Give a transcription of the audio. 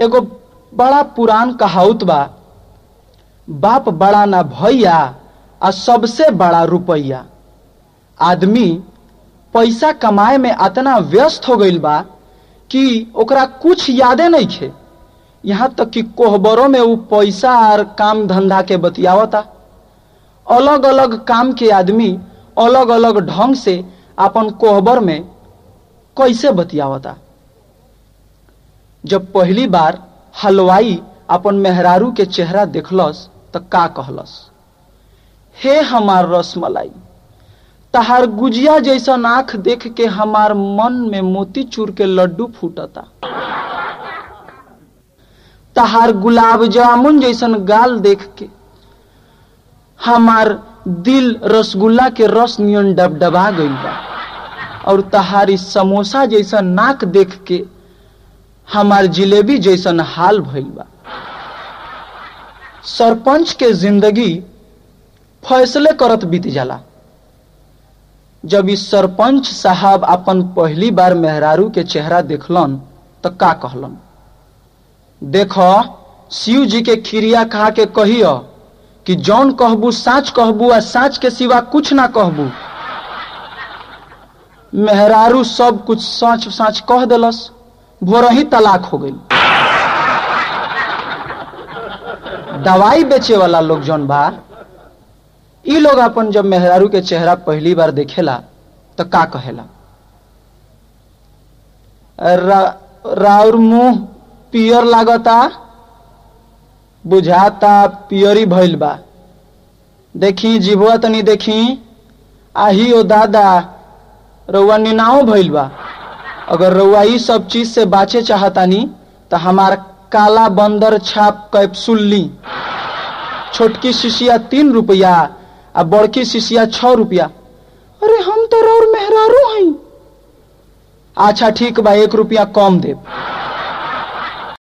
एगो बड़ा पुरान कहावत बा बाप बड़ा ना भैया आ सबसे बड़ा रुपैया आदमी पैसा कमाए में अतना व्यस्त हो गईल बा कि ओकरा कुछ यादे नहीं खे यहाँ तक कि कोहबरों में वो पैसा और काम धंधा के बतियावता अलग अलग काम के आदमी अलग अलग ढंग से अपन कोहबर में कैसे बतियावता जब पहली बार हलवाई अपन मेहरारू के चेहरा देखलस त का कहलस हे हमार रसमलाई तहार गुजिया जैसा आंख देख के हमार मन में मोती चूर के लड्डू फूटता तहार गुलाब जामुन जैसन गाल देख के हमार दिल रसगुल्ला के रस नियन डबडबा गईल बा और तहारी समोसा जैसा नाक देख के हमार जिलेबी जैसन हाल भइल बा सरपंच के जिंदगी फैसले करत बीत जाला जब इस सरपंच साहब अपन पहली बार मेहरारू के चेहरा देखलन तो का कहलन देखो शिव जी के खिरिया खा के कहियो कि जौन कहबू साच कहबू आ साच के सिवा कुछ ना कहबू मेहरारू सब कुछ साच साच कह दिलस भोर ही तलाक हो गई दवाई बेचे वाला लोग जौन बा ई लोग अपन जब मेहरारू के चेहरा पहली बार देखेला तो का कहेला रा, राउर मुंह पियर लागता बुझाता पियरी भइल बा देखी जीभुआ तनी देखी आही ओ दादा रउआ निनाओ भइल बा अगर रउआ ई सब चीज से बाचे चाहतानी तो हमार काला बंदर छाप कैप्सूल ली छोटकी शिशिया तीन रुपया आ बड़की शिशिया छ रुपया अरे हम तो और मेहरारू हई अच्छा ठीक बा एक रुपया कम देब